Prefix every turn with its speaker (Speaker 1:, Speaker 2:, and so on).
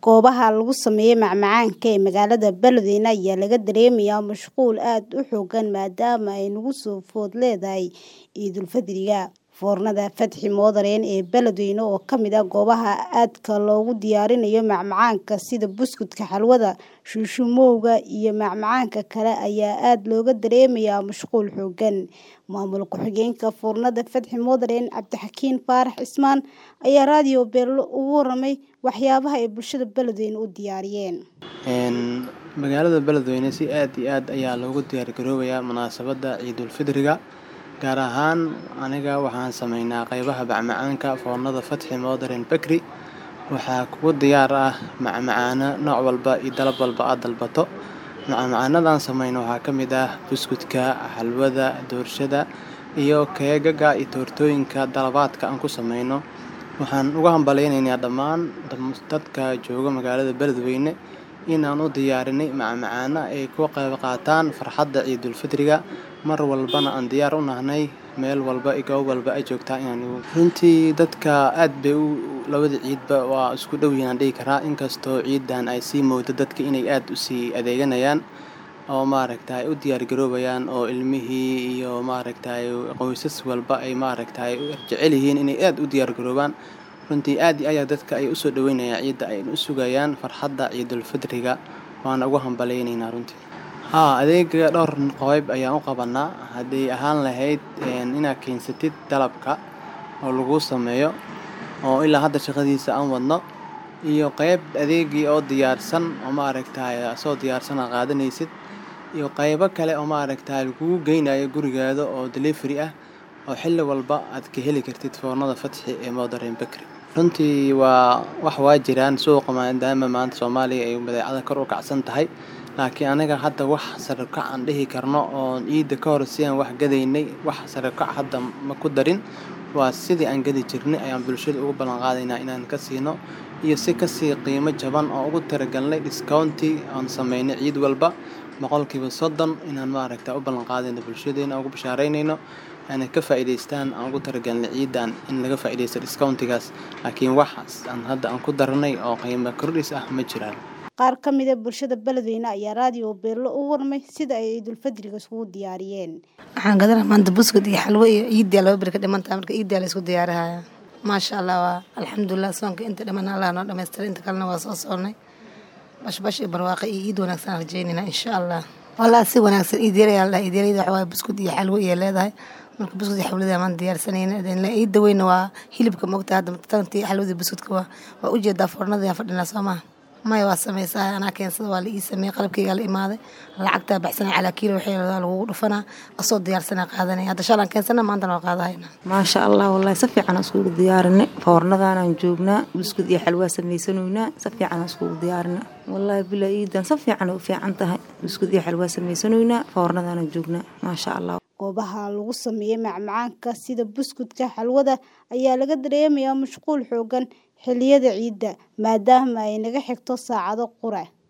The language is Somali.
Speaker 1: Goobaha lagu sameeyo macmacaanka ee magaalada Beledweyne ayaa laga dareemayaa mashquul aad u xooggan maadaama ay nagu soo food leedahay Ciidulfidriga. Foornada Fatxi Moodaren ee Beledweyne oo ka mid ah goobaha aadka loogu diyaariyo macmacaanka sida buskudka, xalwada, shuushuumowga iyo macmacaanka kale ayaa aad looga dareemayaa mashquul xooggan. Maamul ku-xigeenka Foornada Fatxi Moodaren Cabdixakiin Faarax Cismaan ayaa Radio Beelo uga warramay waxyaabaha ay bulshada Beledweyne u diyaariyeen.
Speaker 2: Magaalada Beledweyne si aad iyo aad ayaa loogu diyaar garoobayaa munaasabadda Ciidulfidriga. Gaar ahaan aniga waxaan sameynaa qaybaha macmacaanka Foornada Fatxi Moodaren Bakery. Waxaa kugu diyaar ah macmacaano nooc walba iyo dalab walba aad dalbato. Macmacaanadan sameyno waxaa ka mid ah buskudka, xalwada, doorshada iyo keegaga iyo toortooyinka dalabaadka aan ku sameyno. Waxaan uga hambaleynaynaa dhammaan dadka jooga magaalada Beledweyne in aan u diyaarinay macmacaano ay ka qayb qaataan farxadda Ciidulfidriga. Mar walbana aan diyaar u nahay meel walba iyo goob walba ay joogtaan inaan runtii dadka aad bay u labada ciidba waa isku dhow yihiin aan dhihi karaa inkastoo ciidan ay sii moodo dadka inay aad u sii adeeganayaan oo maaragtay u diyaar garoobayaan oo ilmihii iyo maaragtay qoysas walba ay maaragtay jecel yihiin inay aad u diyaar garoobaan. Runtii aad iyo aad dadka ay u soo dhaweynayaan ciida ay u sugayaan farxadda Ciidulfidriga waana uga hambaleynaynaa runtii. Haa adeega dhowr qayb ayaan u qabanaa haddii ahaan lahayd inaad keensatid dalabka oo lagu sameeyo oo ilaa hadda shaqadiisa aan wadno iyo qayb adeegii oo diyaarsan oo maaragtay soo diyaarsan aad qaadanaysid iyo qaybo kale oo maaragtay lagugu geynayo gurigaada oo delivery ah oo xilli walba aad ka heli kartid Foornada Fatxi ee Moodaren Bakery. Runtii waa wax waa jiraan suuqa maadaama maanta Soomaaliya ay badeecada kor u kacsan tahay. Laakiin anaga hadda wax sare u kac aan dhihi karno oo ciida ka hor si aan wax gadaynay wax sare u kac hadda ma ku darin. Waa sidii aan gadi jirnay ayaan bulshada ugu ballan qaadaynaa inaan ka siino iyo si ka sii qiimo jaban oo ugu talagalnay discounti aan sameynay ciid walba boqolkiiba soddon inaan maaragtay u ballan qaadayno bulshadeena ugu bashaaraynayno inay ka faa'iidaystaan aan ugu talagalnay ciidan in laga faa'iidaysto discountigaas. Laakiin wax aan hadda aan ku darnay oo qiimo kordhis ah ma jiraan.
Speaker 1: Qaar ka mid ah bulshada Beledweyne ayaa Radio Beelo uga warramay sida ay Ciidulfidriga isugu diyaariyeen.
Speaker 3: Waxaan gadanaa maanta buskud iyo xalwo iyo ciidii laba beri ka dhiman tahay marka ciidii la isku diyaarinayaa. Maasha Allah waa alxamdulillah soonka inta dhiman Allah noo dhammaystiray inta kalena waa soo soonnay. Bash bash iyo barwaaqo iyo ciid wanaagsan aan rajaynaynaa insha Allah. Wallaahi si wanaagsan ciid yar ayaa la ciid yar waxa waaye buskud iyo xalwo iyo leedahay. marka buskud iyo xalwada maan diyaarsanayna ciida weyna waa hilibka moogta hadda tantii xalwadii buskudka waa waa u jeedaa foornada aan fadhinaa soo maaha maya waa sameysaa anaa keensada waa la ii sameeyey qalabkaygaa la imaaday lacagtaa baxsanay calaa kiilo waxay lagugu dhufanaa asoo diyaarsanaa qaadanaya hadda shalaan keensana maantana waa qaadahayna
Speaker 4: maasha allah wallaahi si fiican aan iskugu diyaarinay foornadaanaan joognaa buskud iyo xalwaa samaysanoynaa si fiican aan iskugu diyaarinay wallaahi bilaa iidan si fiican u fiican tahay buskud iyo xalwaa samaysanoynaa foornadaanaan joognaa maasha allah
Speaker 1: goobaha lagu sameeyo macmacaanka sida buskudka, xalwada ayaa laga dareemayaa mashquul xooggan xilliyada ciida maadaama ay naga xigto saacado qura.